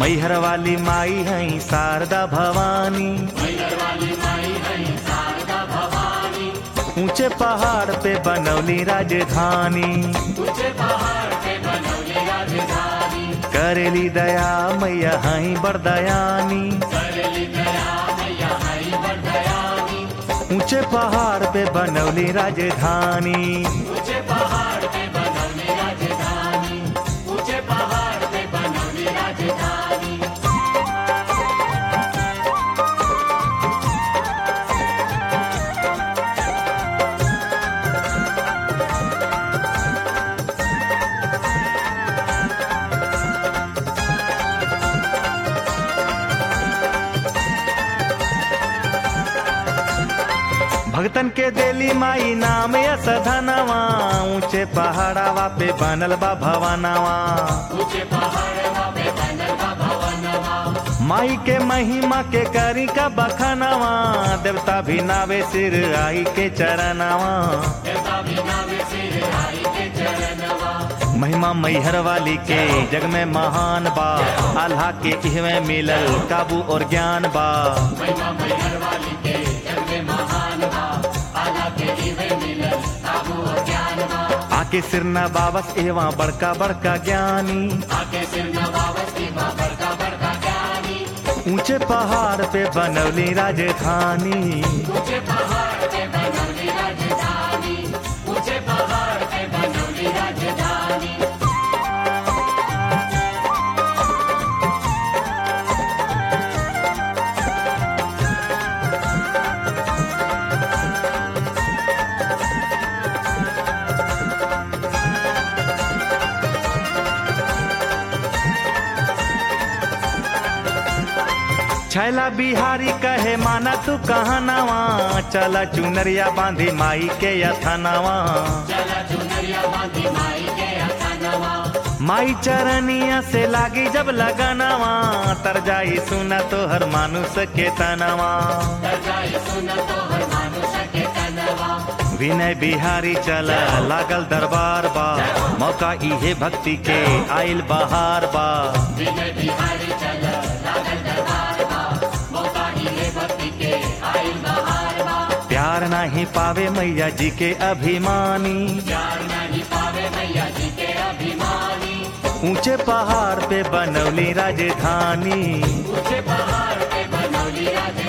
मैहर वाली माई है शारदा भवानी ऊंचे पहाड़ पे बनौली राजधानी करेली दया मैया हई बरदयानी ऊंचे पहाड़ पे बनौली राजधानी भगतन के देली माई नाम यस धनवा ऊंचे पहाड़ावा पे बनल बा भवनवा माई के महिमा के करी का बखनवा देवता भी नावे सिर आई के चरणवा महिमा मैहर वाली के जग में महान बा अल्लाह के इहवे मिलल काबू और ज्ञान बा आके सिरना बाबस एवा बड़का बड़का ज्ञानी ऊंचे पहाड़ पे बनौली राजधानी छैला बिहारी कहे माना तू कहाँ नवा चला चुनरिया बांधी माई के यथनवा माई चरनिया से लागी जब लगनवा तर जाई सुना तो हर मानुष के तनवा विनय बिहारी चला लागल दरबार बा मौका इहे भक्ति के आइल बहार बा प्यार नहीं पावे मैया जी के अभिमानी ऊंचे पहाड़ पे बनौली राजधानी ऊंचे पहाड़ पे बनौली राजधानी